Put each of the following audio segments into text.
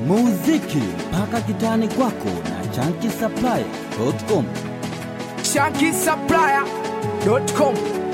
muziki mpaka kitani kwako na chankisaplaya.com. shankisupplier.com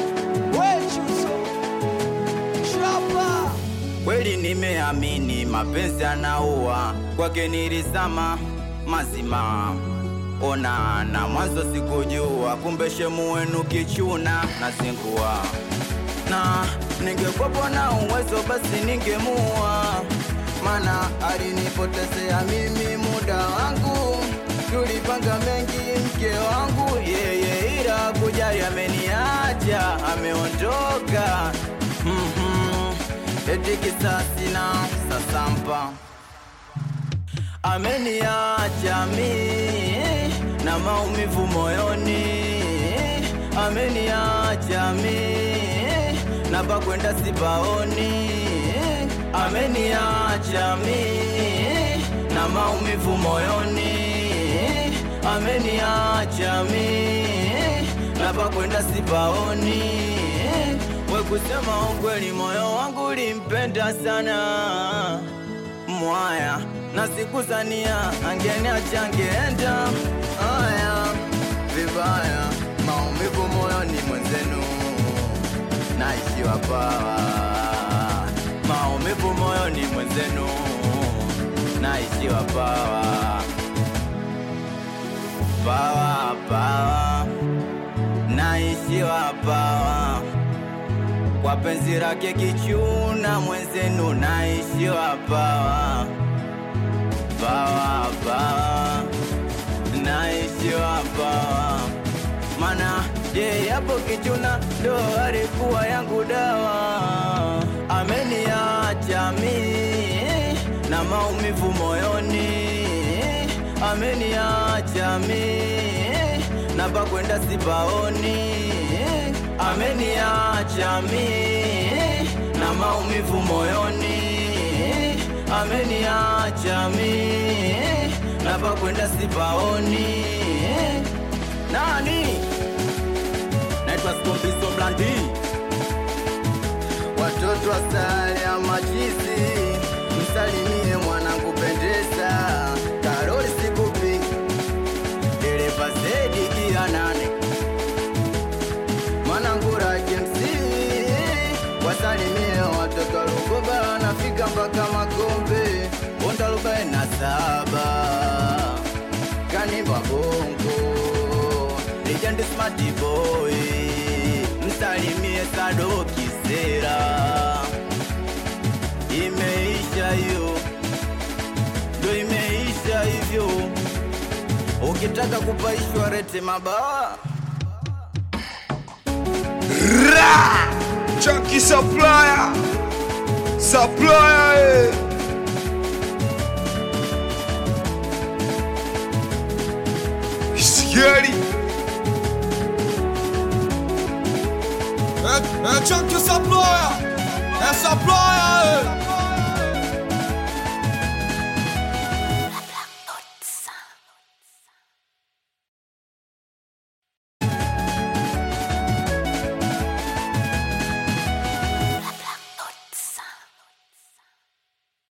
Kweli nimeamini mapenzi anaua, kwake nilisama mazima. Ona na mwanzo sikujua, kumbe shemu wenu kichuna na zingua. Na ningekuwa na uwezo basi ningemua, mana alinipotezea mimi muda wangu. Tulipanga mengi mke wangu yeye, ila kujali ameniacha, ameondoka mm-hmm. Eti kisasi na sasampa ameniacha mi na maumivu moyoni, ameniacha mi na pakwenda sipaoni, ameniacha mi na maumivu moyoni, ameniacha mi na pakwenda sipaoni. We kusema ukweli, moyo wangu ulimpenda sana mwaya na sikuzania angeniacha angeenda haya vibaya, maumivu moyoni mwenzenu, naishiwa pawa, maumivu moyoni mwenzenu, naishiwa pawa, pawa pawa, naishiwa pawa kwa penzi lake kichuna mwenzenu, naishiwa pawa pawa pawa, naishiwa pawa, mana ye yapo kichuna ndo alikuwa yangu dawa, ameniacha mi na maumivu moyoni, ameniacha mi na pakwenda sipaoni, ameniacha mi na maumivu moyoni, ameniacha mi na pakwenda sipaoni. Nani naitwa Skombiso Blandi, watoto wa sare ya machizi, msalimie mwanangu pendeza, Karoli sikupi dereva zedi gia nane mwanangura KMC wasalimie watoto wa Lugoba nafika mpaka Makombe Bonda arobaini na saba Kanimba Bongo Legend Smart Boy msalimie Sado Kisera imeisha hiyo ndo imeisha hivyo ukitaka kupaishwa rete mabawa Chucky Supplier Supplier eh. Scary É, é Chuck Supplier, é Supplier,